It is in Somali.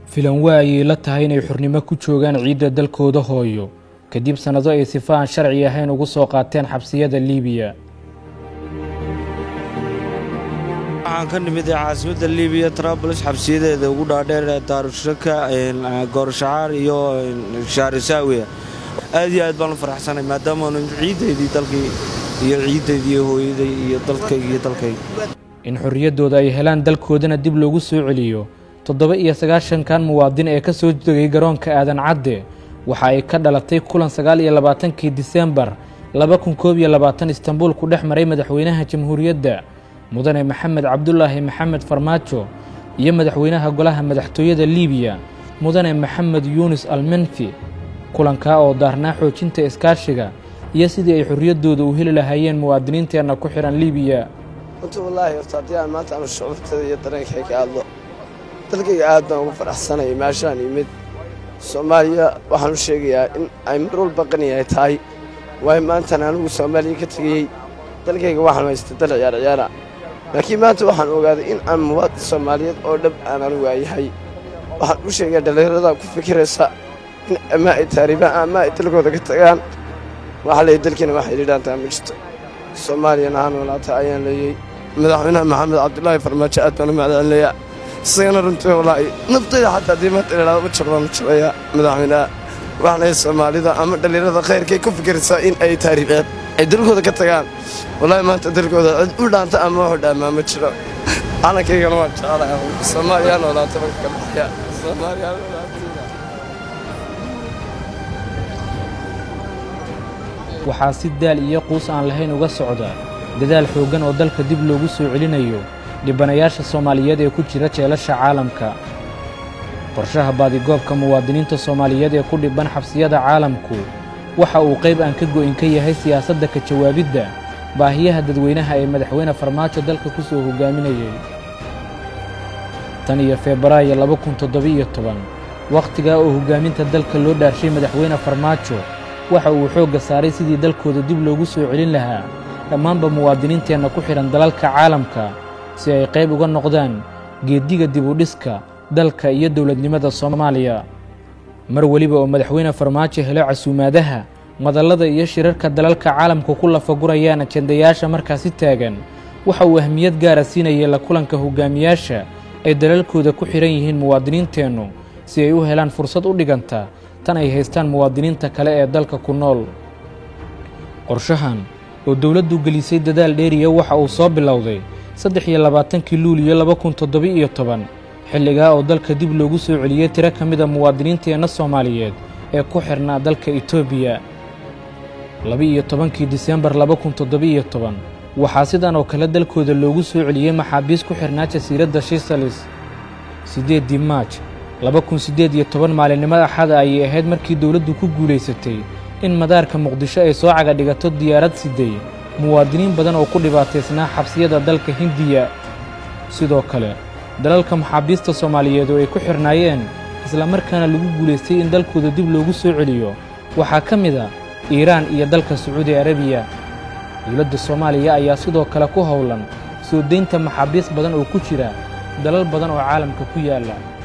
filan waa ayay la tahay inay xurnimo ku joogaan ciidda dalkooda hooyo kadib sannado ay sifa aan sharci ahayn ugu soo qaateen xabsiyada liibiya waxaan ka nimid caasimadda libiya trabls xabsiyadeeda ugu dhaadheer ee daarushaka goorashacaar iyo shaarisaawiya aad iyo aad baan u faraxsanay maadaamaanu ciiddaydii dalkii iyo ciiddaydii iyo hooyaday iyo dalkayga iyo dalkayga in xorriyaddooda ay helaan dalkoodana dib loogu soo celiyo toddoba iyo sagaashankan muwaadin ee ka soo degay garoonka aadan cadde waxa ay ka dhalatay kulan sagaal iyo labaatankii disembar laba kun koob iyo labaatan istanbuul ku dhex maray madaxweynaha jamhuuriyadda mudane maxamed cabdulaahi maxamed farmaajo iyo madaxweynaha golaha madaxtooyada liibiya mudane maxamed yuunis almenfi kulankaa oo daarnaa xoojinta iskaashiga iyo sidii ay xorriyaddooda u heli lahaayeen muwaadiniinteenna ku xidhan liibiya runta wallaahi horta haddii aan maanta aanu shucuurtada iyo dareenkay ka hadlo dalkayga aad baan ugu faraxsanaya meeshaan yimid soomaaliya waxaan u sheegayaa in ay mar walba qaniyahay tahay waayo maantan anigu soomaaliya ka tegayey dalkayga waxaan haysta dal ciyaar ciyaara laakiin maanta waxaan ogaaday in aan muwaadin soomaaliyeed oo dhab aan anigu waayahay waxaan u sheegaa dhallinyarada ku fikiraysa in ama ay taariibaan ama ay dalkooda ka tagaan waxaa leeyay dalkiina waxay dhidhaantaa ma jirto soomaaliyana ha noolaata ayaan leeyey madaxweynaha maxamed cabdulaahi farmaajo aad baan u macdaanleeyaa isagana runtii wallaahi naftayda xataa haddii maanta idhaahdo ma jiro baan u jirayaa madaxweynaha waxaan leeyahay soomaalida ama dhallinyarada khayrkay ku fikiraysaa in ay taariibeen ay dalkooda ka tagaan wallaahi maanta dalkooda cid u dhaanta ama waxu dhaamaa ma jiro calankaygana waan jeclahay soomaaliya ha noolaata marka ka baxaya soomaaliya ha noolaata waxaa si daal iyo quus aan lahayn uga socda dadaal xooggan oo dalka dib loogu soo celinayo dhibanayaasha soomaaliyeed ee ku jira jeelasha caalamka qorshaha baadigoobka muwaadiniinta soomaaliyeed ee ku dhibban xabsiyada caalamku waxa uu qayb aan ka go'in ka yahay siyaasadda ka jawaabidda baahiyaha dadweynaha ee madaxweyne farmaajo dalka ku soo hoggaaminayay tan iyo febraayo laba kun toddoba-iyo toban wakhtigaa oo hoggaaminta dalka loo dhaarshay madaxweyne farmaajo waxa uu xoogga saaray sidii dalkooda dib loogu soo celin lahaa dhammaanba muwaadiniinteenna ku xidhan dalalka caalamka si ay qayb uga noqdaan geeddiga dibudhiska dalka iyo dowladnimada soomaaliya mar weliba oo madaxweyne farmaajo helo casuumaadaha madallada iyo shirarka dalalka caalamka ku lafagurayaan ajendayaasha markaasi taagan waxa uu ahmiyad gaara siinayay la kulanka hogaamiyaasha ay dalalkooda ku xidhan yihiin muwaadiniinteennu si ay u helaan fursad u dhiganta tan ay haystaan muwaadiniinta kale ee dalka ku nool qorshahan oo dowladdu gelisay dadaal dheeriya waxa uu soo bilowday saddex iyo labaatankii luuliyo laba kun toddoba-iyo toban xilligaa oo dalka dib loogu soo celiyey tiro ka mida muwaadiniinteenna soomaaliyeed ee ku xidhnaa dalka etoobiya laba-iyo tobankii disembar laba kun toddoba-iyo toban waxaa sidan oo kale dalkooda loogu soo celiyey maxaabiis ku xidhnaa jasiiradda shisalis siddeeddii maaj laba kun siddeed iyo toban maalinimada axada ayay ahayd markii dowladdu ku guulaysatay in madaarka muqdisho ay soo caga dhigato diyaarad siday muwaadiniin badan oo ku dhibaataysnaa xabsiyada dalka hindiya sidoo kale dalalka maxaabiista soomaaliyeed oo ay ku xidhnaayeen islamarkaana lagu guulaystay in dalkooda dib loogu soo celiyo waxaa ka mid a iiraan iyo dalka sacuudi arabiya dowladda soomaaliya ayaa sidoo kale ku howlan soo daynta maxaabiis badan oo ku jira dalal badan oo caalamka ku yaalla